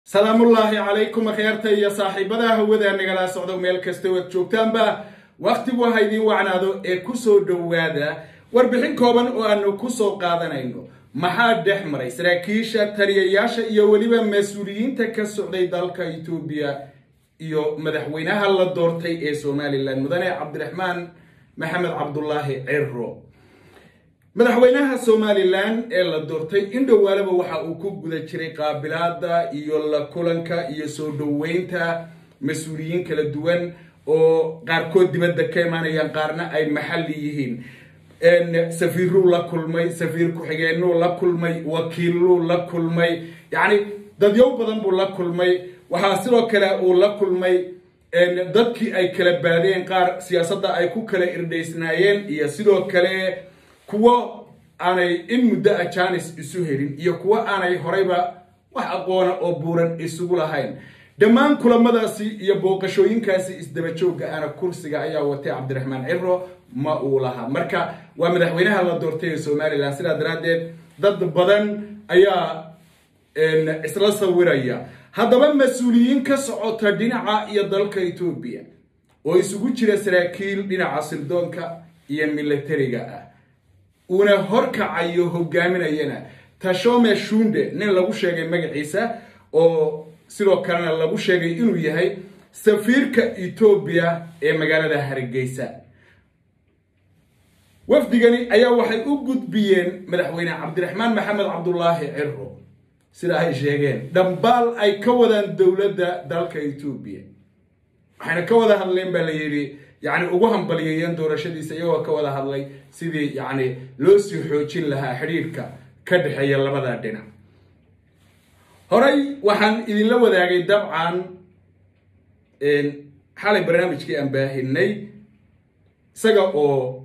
salaamullaahi calaykum akhyaarta iyo saaxiibada hawada nagala socdo meel kasta waad joogtaanba wakhtigu ha idiin wacnaado ee ku soo dhowaada warbixin kooban oo aanu ku soo qaadanayno maxaa dhex maray saraakiisha taliyayaasha iyo weliba mas-uuliyiinta ka socday dalka etoobiya iyo madaxweynaha la doortay ee somalilan mudane cabdiraxmaan maxamed cabdulaahi ciro madaxweynaha somalilan ee la doortay in dhowaalaba waxa uu ku guda jiray qaabilaada iyo la kulanka iyo soo dhoweynta mas-uuliyiin kala duwan oo qaarkood dibadda ka imaanayaan qaarna ay maxalli yihiin safiiruu la kulmay safiir ku-xigeenuu la kulmay wakiiluu la kulmay yacni dadyow badan buu la kulmay waxaa sidoo kale uu la kulmay dadkii ay kala baadeen qaar siyaasadda ay ku kala irdhaysnaayeen iyo sidoo kale kuwo aanay in muddo a janis isu helin iyo kuwo aanay horeyba wax aqoona oo buuran isugu lahayn dhammaan kulamadaasi iyo booqashooyinkaasi isdabajooga ana kursiga ayaa watay cabdiraxmaan ciro ma uu lahaa marka waa madaxweynaha la doortay ee somalilan sidaa daraaddeed dad badan ayaa isla sawiraya haddaba mas-uuliyiin ka socota dhinaca iyo dalka etoobiya oo isugu jira saraakiil dhinaca sirdoonka iyo militariga ah uuna horkacayo hogaaminayana tashome shunde nin lagu sheegay magaciisa oo sidoo kalena lagu sheegay inuu yahay safiirka etoobiya ee magaalada hargeysa wafdigani ayaa waxay u gudbiyeen madaxweyne cabdiraxmaan maxamed cabdulaahi ciro sida ay sheegeen dhambaal ay ka wadaan dowladda dalka etoobiya waxayna ka wada hadleen baa la yidhi yacni ugu hambaliyeeyeen doorashadiisa iyagoo ka wada hadlay sidii yacni loo sii xoojin lahaa xidhiirhka ka dhexeeya labada dhinac horey waxaan idinla wadaagay dabcan xalay barnaamijkii aan baahinay isaga oo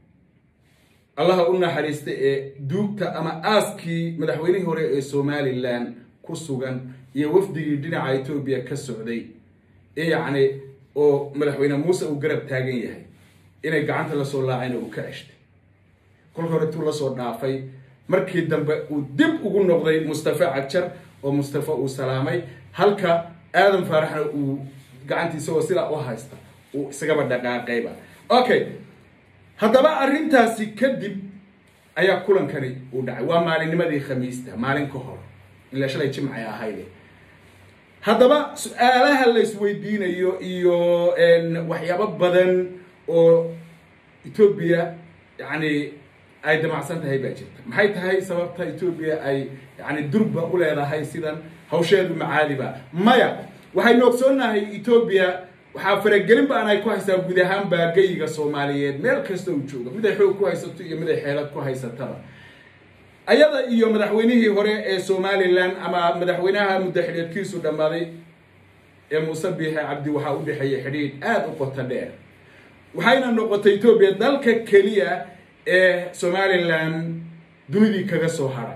allaha u naxariista ee duugta ama aaskii madaxweynihii hore ee somalilan ku sugan iyo wafdigii dhinaca etoobiya ka socday ee yacni oo madaxweyne muuse uu garab taagan yahay inay gacanta lasoo laacayna uu ka ceshtay kolka hore tuu lasoo dhaafay markii dambe uu dib ugu noqday mustafa cajar oo mustafa uu salaamay halka aadan faaraxna uu gacantiisa oo sidaa u haysta uu isagaba dhaqaaqayba okay haddaba arrintaasi kadib ayaa kulankani uu dhacay waa maalinnimadii khamiista maalin ka hor ilaa shalay jimcay ahayde haddaba su-aalaha la isweydiinayo iyo waxyaabo badan oo etoobiya yacni ay damacsan tahay baa jirta maxay tahay sababta etoobiya ay yani durba u leedahay sidan hawsheedu macaadiba maya waxaynu ogsoonnahay etoobiya waxaa faragelin baan ay ku haysaa guud ahaan baagayiga soomaaliyeed meel kasta uu jooga mid ay xoog ku haysato iyo mid ay xeelad ku haysataba ayada iyo madaxweynihii hore ee somalilan ama madaxweynaha muddo xidhiidhkiisu dhammaaday ee muuse biixe cabdi waxaa u dhexeeya xidhiidh aada u qoto dheer waxayna noqotay etoobiya dalka keliya ee somalilan dunidii kaga soo haray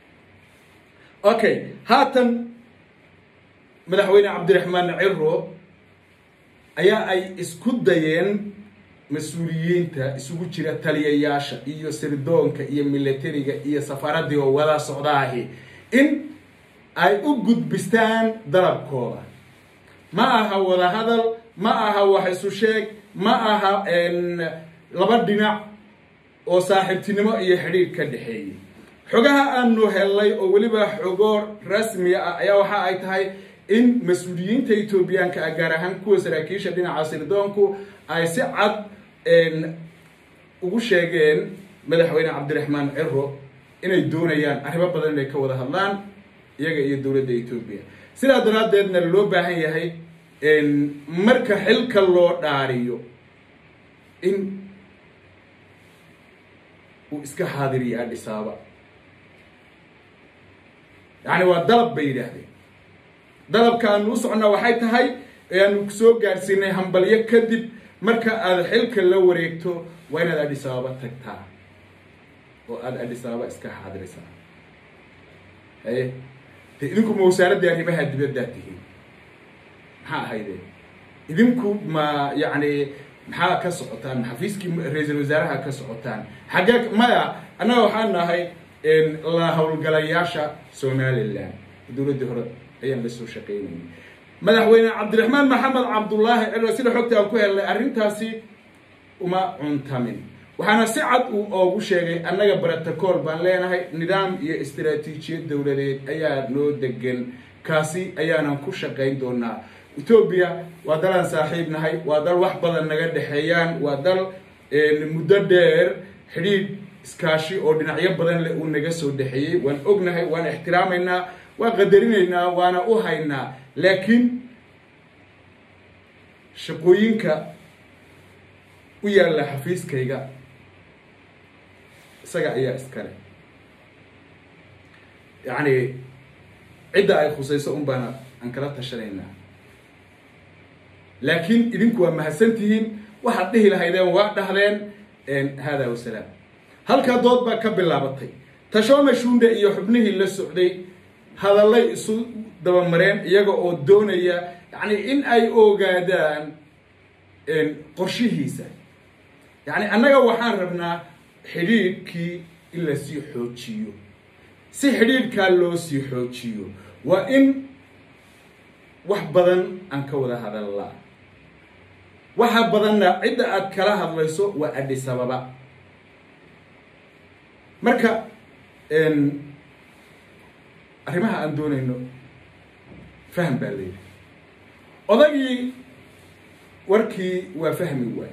okay haatan madaxweyne cabdiraxmaan ciro ayaa ay isku dayeen mas-uuliyiinta isugu jira taliyayaasha iyo sirdoonka iyo militariga iyo safaaraddii oo wada socdaahi in ay u gudbistaan dalabkooda ma aha wada hadal ma aha wax isu sheeg ma aha laba dhinac oo saaxiibtinimo iyo xidhiidh ka dhexeeyay xogaha aanu hellay oo weliba xogo rasmiya ah ayaa waxa ay tahay in mas-uuliyiinta etoobiyaanka ah gaar ahaan kuwa saraakiisha dhinaca sirdoonku ay si cad ugu sheegeen madaxweyne cabdiraxmaan ciro inay doonayaan arrimo badan inay ka wada hadlaan iyaga iyo dowladda etoobiya sidaa daraaddeedna loo baahan yahay marka xilka loo dhaariyo in uu iska xaadiriyo adhisaaba yacni waa dalab bay yidhaahdeen dalabka aanu u soconnaa waxay tahay aanu soo gaadhsiinay hambalyo kadib marka aada xilka la wareegto waa inaad adhisaaba tagtaa oo aada adhisaaba iska xaadirisaa haye de idinku ma wasaaraddii arrimaha dibaddaa tihiin maxaa ahayde idinku ma yacni maxaa ka socotaan xafiiskii ra-iisul wasaaraha ka socotaan xaggee maya annaga waxaan nahay la howlgalayaasha somalilan dowladdii hore ayaan la soo shaqaynayay madaxweyne cabdiraxmaan maxamed cabdullaahi ciro sida xogta aan ku helnay arrintaasi uma cuntamin waxaana si cad uu oogu sheegay annaga brotocool baan leenahay nidaam iyo istaraatiijiyad dowladeed ayaa noo degan kaasi ayaanan ku shaqayn doonaa etoobiya waa dalaan saaxiib nahay waa dal wax badan naga dhexeeyaan waa dal muddo dheer xidhiidh iskaashi oo dhinacyo badan leh uu naga soo dhexeeyey waan ognahay waan ixtiraamaynaa waan qadarinaynaa waana u haynaa laakiin shaqooyinka u yaalla xafiiskayga isaga ayaa iskale yacni cidda ay khusayso un baana aan kala tashanaynaa laakiin idinku waa mahadsantihiin waxaad dhihi lahaydeen waa dhahdeen hada wasalaam halkaa dood baa ka bilaabatay tashoome shunde iyo xubnihii la socday hadallay isu dabamareen iyaga oo doonaya yacni in ay ogaadaan qorshihiisa yacni annaga waxaan rabnaa xidhiidhkii in la sii xoojiyo si xidhiidhkaa loo sii xoojiyo waa in wax badan aan ka wada hadallaa waxa badanna cidda aad kala hadlayso waa adhisababa marka arrimaha aan doonayno faham baa layidhi odagii warkii waa fahmi waay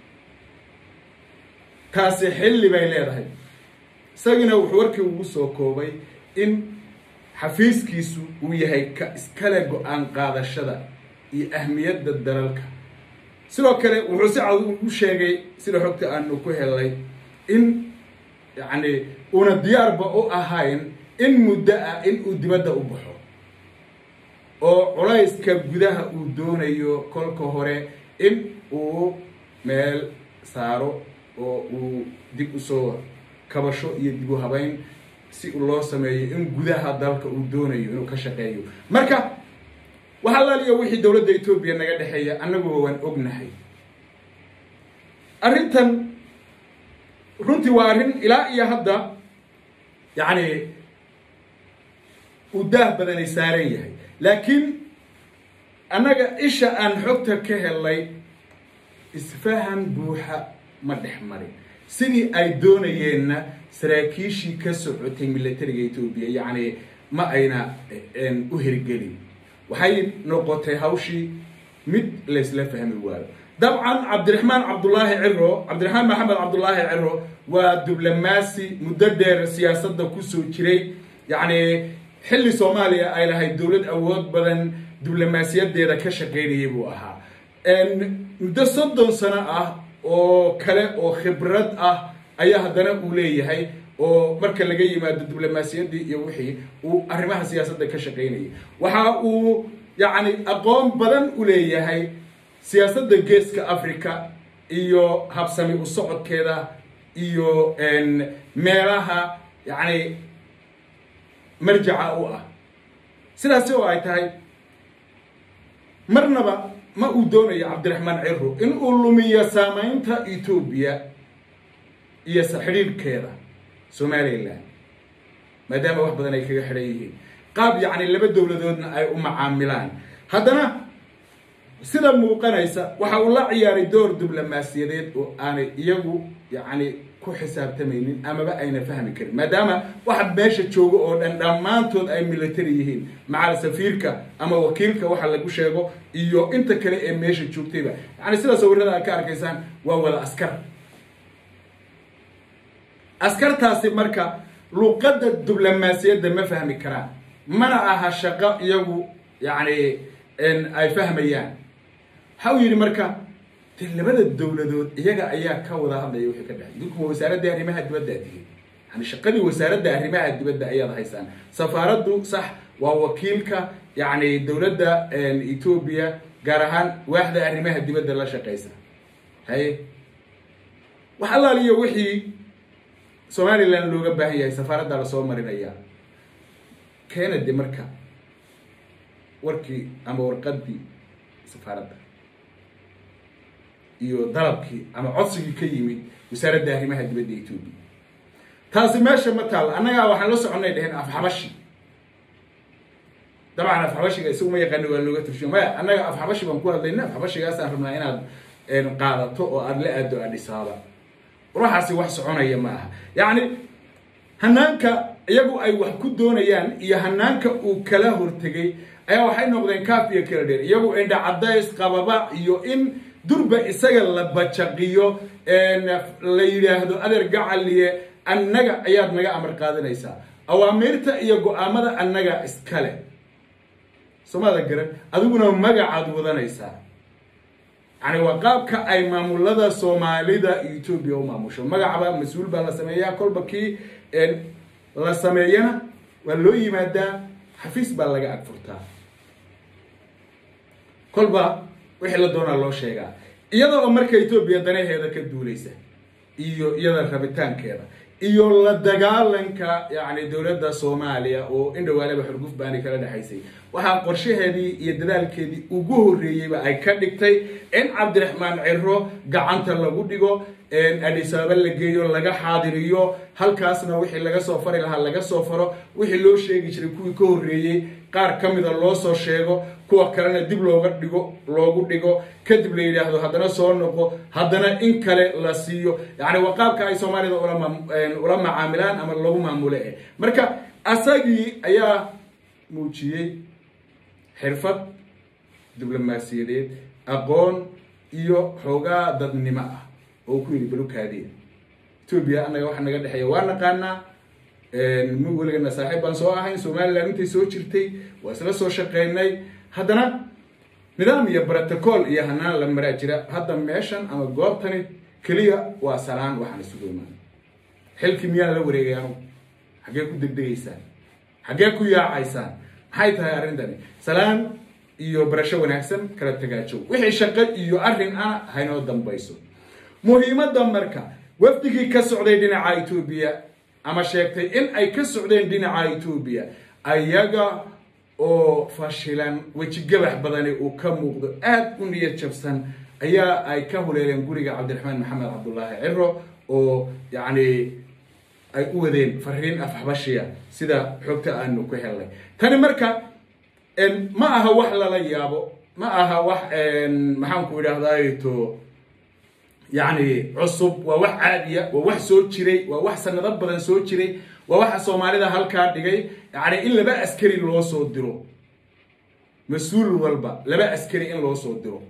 taasi xilli bay leedahay isagina wuxuu warkii ugu soo koobay in xafiiskiisu uu yahay ka iskale go-aan qaadashada iyo ahmiyadda dalalka sidoo kale wuxuu si cad u sheegay sida xogta aanu ku helnay in yacni uuna diyaarba u ahayn in muddo ah in uu dibadda u baxo oo culayska gudaha uu doonayo kolka hore in uu meel saaro oo uu dib usoo kabasho iyo dib u habeyn si loo sameeyo in gudaha dalka uu doonayo inuu ka shaqeeyo marka waxa laaliya wixii dowladda etoobiya naga dhexeeya annaguba waan ognahay arrintan runtii waa arrin ilaa iyo hadda yacni uu daah badanay saaran yahay laakiin annaga isha aan xogta ka helnay isfahan buuxa ma dhex marin sidii ay doonayeenna saraakiishii ka socotay militariga etoobiya yacni ma ayna u hirgelin waxay noqotay hawshii mid laysla fahmi waayo dabcan cabdiraxmaan cabdullaahi ciro cabdiraxmaan maxamed cabdullaahi ciro waa diblomaasi muddo dheer siyaasadda kusoo jiray yacni xilli soomaaliya ay lahayd dowlad awood badan diblomaasiyadeeda ka shaqaynayay buu ahaa muddo soddon sano ah oo kale oo khibrad ah ayaa haddana uu leeyahay oo marka laga yimaado diblomaasiyaddii iyo wixii uu arrimaha siyaasadda ka shaqaynayay waxa uu yacni aqoon badan u leeyahay siyaasadda geeska africa iyo habsami u socodkeeda iyo meelaha yacni marjaca u ah sidaasi oo ay tahay marnaba ma uu doonayo cabdiraxmaan ciro in uu lumiyo saamaynta etoobiya iyo xidhiirhkeeda somalilan maadaama wax badan ay kaga xidhan yihiin qaab yacni laba dowladoodna ay u macaamilaan haddana sida muuqanaysa waxa uu la ciyaaray door diblomaasiyadeed oo aanay iyagu yacni ku xisaabtamaynin amaba ayna fahmi karin maadaama waxa meesha jooga oo dhan dhammaantood ay military yihiin macal safiirka ama wakiilka waxa lagu sheego iyo inta kale ee meesha joogtayba yani sida sawirada aad ka arkaysaan waa wada askar askartaasi marka luqadda diblomaasiyadda ma fahmi karaan mana aha shaqo iyagu yacni ay fahmayaan waxa uu yidhi marka de labada dowladood iyaga ayaa ka wada hadlaya wixii ka dhexay idinkuma wasaaradda arrimaha dibadda ad tihiin yani shaqadii wasaaradda arrimaha dibadda ayaad haysaan safaaraddu sax waa wakiilka yacni dowladda etoobiya gaar ahaan waaxda arrimaha dibadda la shaqeysa haye wax allaaliyo wixii somalilan looga baahan yahay safaaradda lasoo marinaya keena de marka warkii ama warqadii safaaradda iyo dalabkii ama codsigii ka yimid wasaaradda arrimaha dibadda etoobiya taasi meesha ma taalla annagaa waxaan la soconnay dheheen afxabashi dabcan afxabashiga isagu ma yaqaani waa looga turjumo maya annaga afxabashi baan ku hadlayna afxabashigaasaan rabnaa inaad qaadato oo aada la aado adhisaaba ruuxaasi wax soconaya ma aha yacni hanaanka iyagu ay wax ku doonayaan iyo hanaanka uu kala hortegay ayaa waxay noqdeen kaaf iyo kala dheer iyagu indha cadays qababa iyo in durba isaga la bajaqiyo la yidhaahdo adeer gacaliye annaga ayaad naga amar qaadanaysaa awaamiirta iyo go-aamada annaga iskale somaada garan adiguna magacaad wadanaysaa yani waa qaabka ay maamulada soomaalida etoobiya u maamusho magacaba mas-uul baa la sameeyaa kolba kii la sameeyana waa loo yimaadaa xafiis baa laga agfurtaa kolba wixii la doonaa loo sheegaa iyada oo marka etoobiya danaheeda ka duulaysa iyo iyada rabitaankeeda iyo la dagaalanka yani dowladda soomaaliya oo indhawaaleba xurguf baani kala dhexaysay waxaa qorshaheedii iyo dadaalkeedii ugu horreeyeyba ay ka dhigtay in cabdiraxmaan ciro gacanta lagu dhigo adhisaaba la geeyo laga xaadiriyo halkaasna wixii laga soo fari lahaa laga soo faro wixii loo sheegi jiray kuwii ka horreeyey qaar ka mida loo soo sheego kuwa kalena dib looga dhigo loogu dhigo kadib la yidhaahdo haddana soo noqo haddana in kale la siiyo yacni waa qaabka ay soomaalida ula macaamilaan ama lagu maamule eh marka asagii ayaa muujiyey xirfad diblomaasiyadeed aqoon iyo xoogaa dadnimo ah oo ku yidhi balukaadiya etoobiya annaga waxa naga dhexeeya waa naqaanaa ma weligana saaxiib baan soo ahayn somalilan intay soo jirtay waa isla soo shaqeynay haddana nidaam iyo brotocool iyo hanaan la maraa jira hadda meeshan ama goobtani keliya waa salaan waxaan isugu imaan xilkii miyaan la wareegay anugu xaggee ku degdegaysaan xaggee ku yaacaysaan maxay tahay arrintani salaan iyo barasho wanaagsan kala tagaajo wixii shaqo iyo arrin ana haynoo dambayso muhiimadda marka wafdigii ka socday dhinaca etoobiya ama sheegtay in ay ka socdeen dhinaca etoobiya ayaga oo fashilan weji gabax badani uu ka muuqdo aada u niyad jabsan ayaa ay ka huleeleen guriga cabdiraxmaan maxamed cabdullaahi ciro oo yacni ay u wadeen fariin afxabashiya sida xogta aanu ku helnay tani marka ma aha wax lala yaabo ma aha wax maxaanku idhahdaato yacni cusub waa wax caadiya waa wax soo jiray waa wax sanado badan soo jiray waa waxa soomaalida halkaa dhigay yacni in laba askari loo soo diro mas-uul walba laba askari in loo soo diro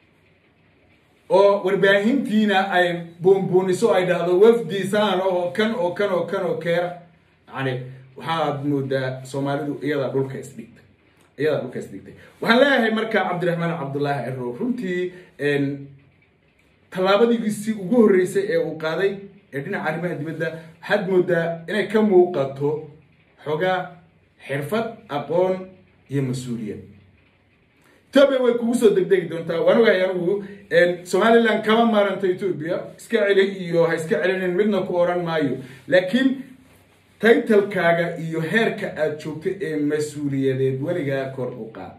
oo warbaahintiina ay buunbuuniso ay dhahdo wafdiisaan oo kan oo kan oo kan oo keera yani waxaad moodaa soomaalidu iyadaa dhulka isdhigtay iyadaa dhulka isdhigtay waxaan leeyahay marka cabdiraxmaan cabdullaahi ciro runtii tallaabadiisii ugu horreysay ee uu qaaday ee dhinaca arrimaha dibadda waxaad moodaa inay ka muuqato xogaa xirfad aqoon iyo mas-uuliyad etoobiya way kugu soo degdegi doontaa waan ogahay anigu somalilan kama maaranto etoobiya iska celi iyo ha iska celinin midna ku odhan maayo laakiin taytalkaaga iyo heerka aada joogto ee mas-uuliyadeed weligaa kor u qaad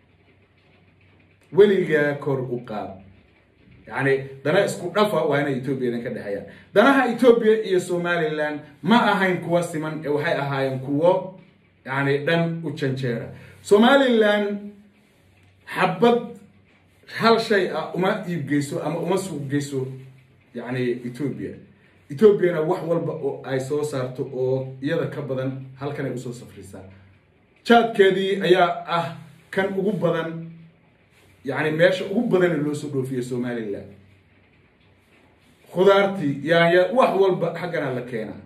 weligaa kor u qaad yacni dana isku dhafa waa inay etoobiyadan ka dhexeeyaan danaha etoobiya iyo somalilan ma ahayn kuwa siman ee waxay ahaayeen kuwo yacni dhan u janjeera somalilan xabad hal shay ah uma iibgeyso ama uma suuq geyso yacni etoobiya etoobiyana wax walba oo ay soo saarto oo iyada ka badan halkan ay usoo safrisaa jaadkeedii ayaa ah kan ugu badan yacni meesha ugu badana loo soo dhoofiyo somalilan khudaartii yaanya wax walba xaggana la keenaa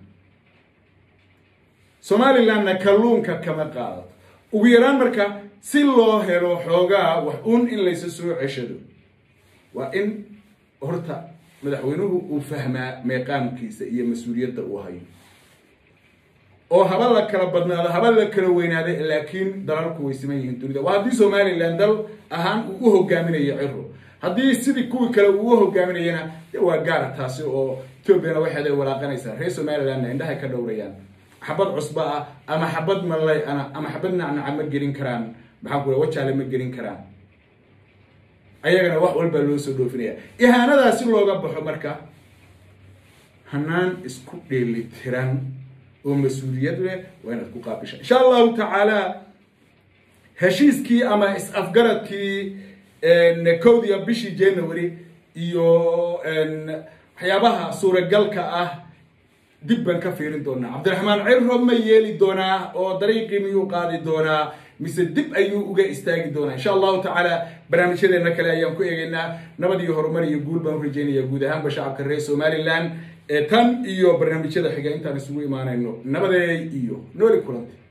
somalilandna kalluunka kama qaadato ugu yaraan marka si loo helo xoogaa wax un in laysa soo ceshado waa in horta madaxweynuhu uu fahmaa meeqaamkiisa iyo mas-uuliyadda uu hayo oo haba la kala badnaado haba la kala weynaada laakiin dalalku way siman yihiin dunida waa haddii somalilan dal ahaan uu u hogaaminayo ciro haddii sidii kuwii kale uu u hogaaminayana de waa gaara taasi oo etoobiyana waxeeday walaaqanaysaa reer somalilandna indhahay ka dhowrayaan xabad cusba ah ama xabad mallay ana ama xabad nacnaca ma gelin karaan maxaan ku wajaale ma gelin karaan ayagana wax walbaa loo soo dhoofinaya ihaanadaa si looga baxo marka hanaan isku dheeli tiran oo mas-uuliyad leh waa inaad ku qaabisha insha allahu tacaala heshiiskii ama is-afgaradkii kowdiga bishii january iyo waxyaabaha suuragalka ah dib baan ka fiirin doonaa cabdiraxmaan cirro ma yeeli doonaa oo dariiqii miyuu qaadi doonaa mise dib ayuu uga istaagi doonaa insha allahu tacaala barnaamijyadeena kale ayaan ku eegaynaa nabad iyo horumar iyo guul baan u rajeynaya guud ahaanba shacabka reer somalilan tan iyo barnaamijyada xiga intaan isugu imaanayno nabadeey iyo nooli kulanta